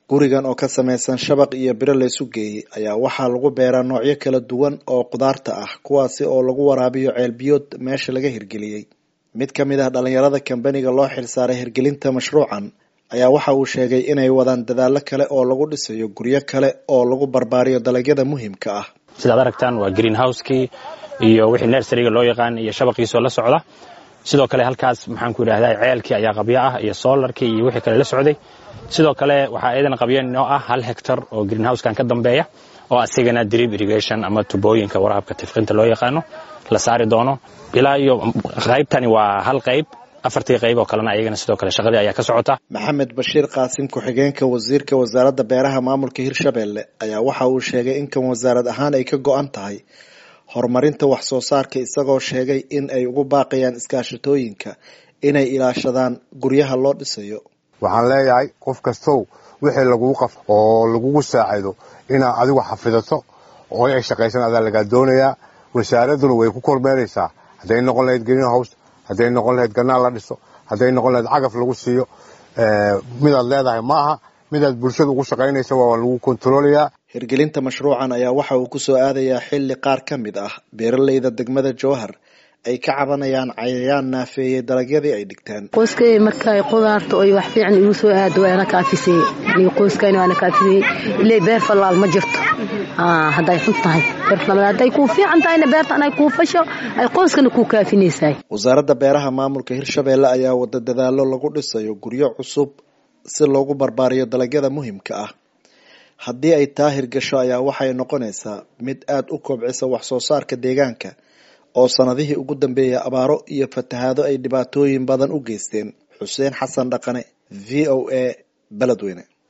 gurigan oo ka samaysan shabaq iyo biro laysu geeyey ayaa waxaa lagu beeraa noocyo kala duwan oo khudaarta ah kuwaasi oo lagu waraabiyo ceelbiyood meesha laga hirgeliyey mid ka mid ah dhalinyarada kambaniga loo xilsaaray hirgelinta mashruucan ayaa waxa uu sheegay inay wadaan dadaallo kale oo lagu dhisayo guryo kale oo lagu barbaariyo dalagyada muhiimka ah sidaad aragtaan waa green house-kii iyo wixii nersariga loo yaqaan iyo shabaqiisoo la socda sidoo kale halkaas maxaan ku idhahdaa ceelkii ayaa qabyo ah iyo solarkii iyo wixii kale la socday sidoo kale waxaa iyadana qabyo noo ah hal hectar oo green housekan ka dambeeya oo asigana drip irrigation ama tubooyinka waraabka tifqinta loo yaqaano la saari doono ilaa iyo qaybtani waa hal qayb afartii qayb oo kalena ayagana sidoo kale shaqadii ayaa ka socota maxamed bashiir qaasim ku-xigeenka wasiirka wasaaradda beeraha maamulka hirshabelle ayaa waxa uu sheegay in kan wasaarad ahaan ay ka go-an tahay horumarinta wax soo saarka isagoo sheegay in ay ugu baaqayaan iskaashatooyinka inay ilaashadaan guryaha loo dhisayo waxaan leeyahay qof kastow wixii lagugu qaf oo lagugu saacido inaad adigu xafidato oo ay shaqaysan adaa lagaa doonayaa wasaaradduna way ku kormeeraysaa hadday noqon lahayd green house hadday noqon lahayd ganaal la dhiso hadday noqon lahayd cagaf lagu siiyo midaad leedahay ma aha midaad bulshada ugu shaqaynaysa waa lagu kontaroolayaa hirgelinta mashruucan ayaa waxa uu ku soo aadayaa xilli qaar ka mid ah beeraleyda degmada jowhar ay ka cabanayaan cayayaan naafeeyey dalagyadii ay dhigteen qoyskay markay qudaarta oy wax fiican igu soo aado waana kaafisay aniga qoyskayna waana kaafisay ilay beer fallaal ma jirto hadday xun tahay beer fallaal hadday kuu fiican tahayna beerta anay kuu fasho ay qoyskana kuu kaafinaysaay wasaaradda beeraha maamulka hirshabelle ayaa wada dadaalo lagu dhisayo guryo cusub si loogu barbaariyo dalagyada muhiimka ah haddii ay taa hirgasho ayaa waxay noqonaysaa mid aada u kobcisa wax soo saarka deegaanka oo sanadihii ugu dambeeyay abaaro iyo fatahaado ay dhibaatooyin badan u geysteen xuseen xasan dhaqane v o a beledweyne